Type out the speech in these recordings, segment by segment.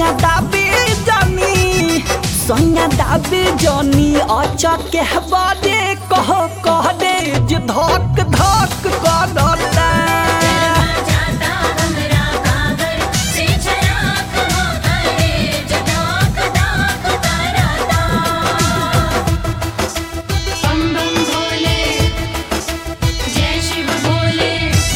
सैया दाबी जानी सैया दाबी जानी अचके बारे कह कह दे जे धक धक करता जाता हमरा कागर से चराक हो करे जदाक दाक करता बम बम भोले जय शिव भोले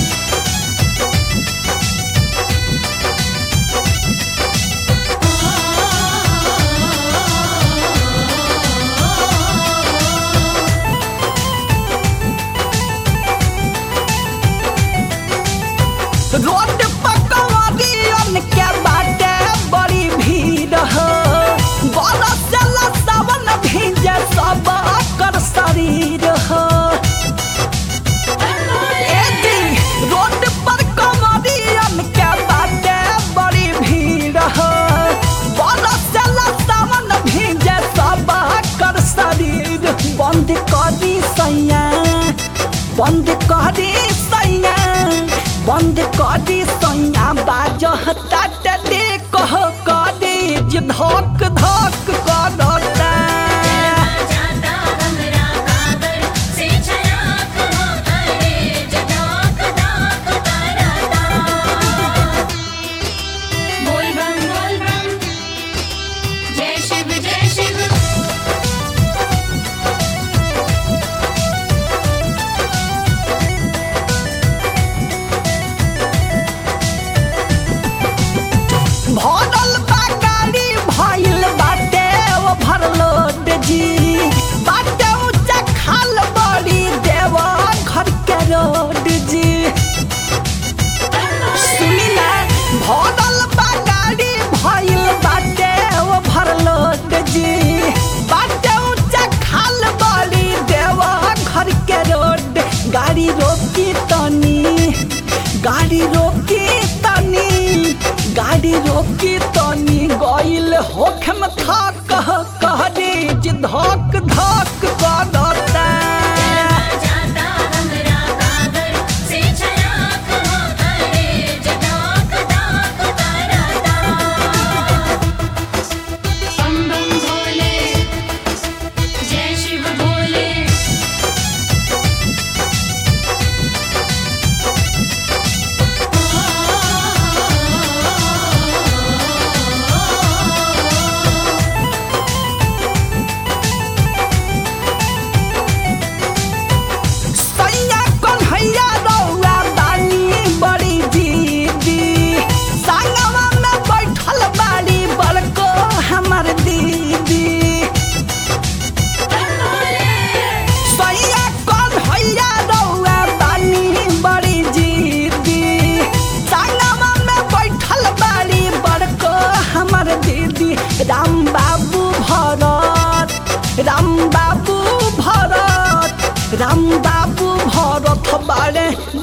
रोड पकवादियन के बाटे बड़ी भीड़ हो बरसल सावन भीजे सब कर शरीर हो ए जी, रोड पर कमरियन के बाटे बड़ी भीड़ हो बरसल सावन भीजे सब कर शरीर बंद करी सैया बंद करी सैया बंद करी सैया बाजह तात दे कह करी जे धक धक करता जाता हमरा कागर से चराक हो करे जदाक दाक करता बोल बम बोल बम जय शिव जय शिव भरल बा गाड़ी भइल बाटे ओ भरलोड जी बाटे ऊंचा खाल बड़ी देव घर के रोड जी सुनी ना भरल बा गाड़ी भइल बाटे ओ भरलोड जी बाटे ऊंचा खाल बड़ी देव घर के रोड गाड़ी रोकी तनी गाड़ी रोकी तनी गाड़ी रोकी तनी गइल होखम था कह कह दे जे धक धक करता जाता हमरा कागर से चराक हो करे जदाक दाक करता बम बम भोले जय शिव भोले सैया कन्हैया रौआ बानी बड़ी दीदी संगवा में बैठल बाड़ी बड़को हमर दीदी सैया कन्हैया रौआ बानी बड़ी दीदी संगवा में बैठल बाड़ी बड़को हमर दीदी राम बाबू भरत राम बाबू भरत राम बाबू भरत बाड़े